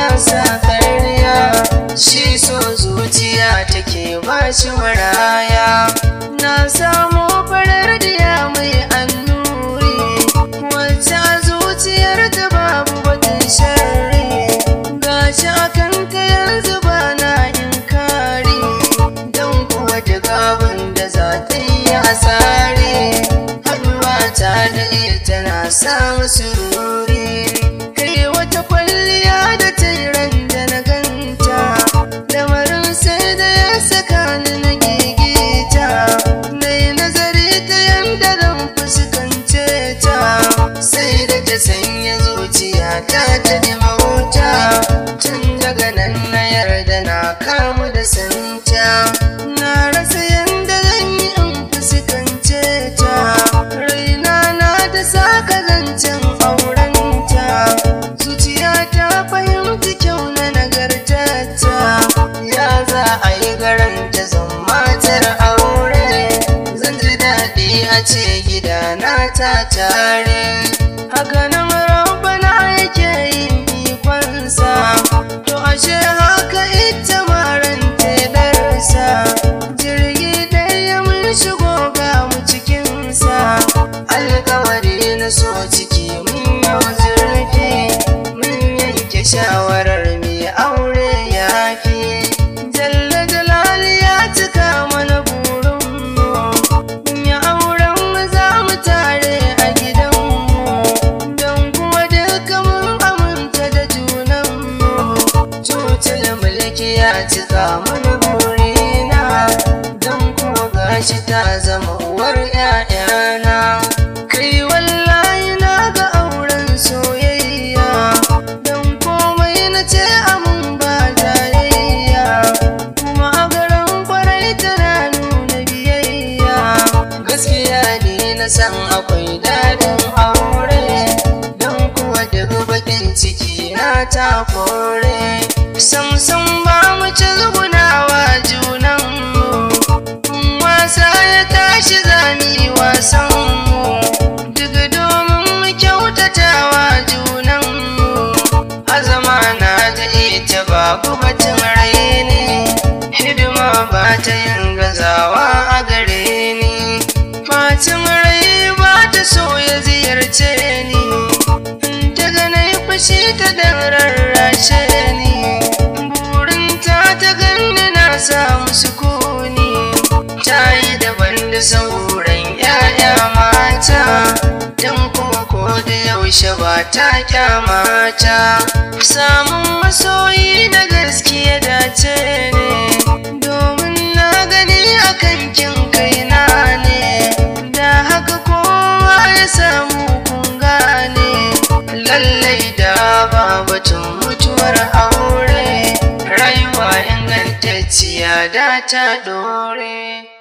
ya sa karya shi so zuciya take ba shi maraya na samu farar diya mai annuri wacce a zuciyar ta babu batun sharri gashi akan ka yanzu ba na inkari don kuwa duk abin da za ta yi asari haɗuwa ta da ita na samu sururi kai wata kwalliya da ta yi ran da na ganta lamarin sai da ya saka ni na gigita na yi nazari ta yanda zan fuskance ta sai da ta sanya zuciya ta ta ji mahuta tun daga nan na yarda na kamu da santa na rasa yanda zan yi in fuskance ta raina na da saka zancen aurenta zuciya ta fahimci kyau na nagartata ya za a yi garanta zan matar aure zan ji daɗi a ce gidana ta tare haka nan rabbana yake yin ikonsa to ashe haka ita maran tedarsa jirgi ɗaya mun shigo ga mu cikinsa alkawari na so ciki mun yau zurfi mun yanke shawarar mai aure ya fi jalla jalali ya cika mana burinmu mun yi auren mu za mu tare a gidanmu don kuma duka mun aminta da junanmu cutar mulki ya cika mana burina don kuma gashi ta zama uwar 'ya'yana kai wallahi na ga auren soyayya don komai na ce amin ba jayayya kuma a garin kwarai tana nuna biyayya gaskiya ne na san akwai dadin aure don kuwa daga bakin ciki na ta kore samsam ba mu ci zugunawa junanmu in wasa ya tashi zami wasanmu duk domin mu kyautatawa junanmu azama na da ita babu batun raini hidima ba ta yin gazawa a gare ni fatin rai ba ta so ya ziyarce ni in ta ganai fushi ta dan rarrashe ni burinta ta ganni na samu sukuni ta yi daban da sauran 'ya'ya mata don kuma ko da yaushe ba ta kyamata samun masoyi na gaskiya dace ne domin na gani akan kin kaina ne da haka kowa ya samu kun gane lallai da babatun mutuwar aure rayuwa ingantacciya da ta dore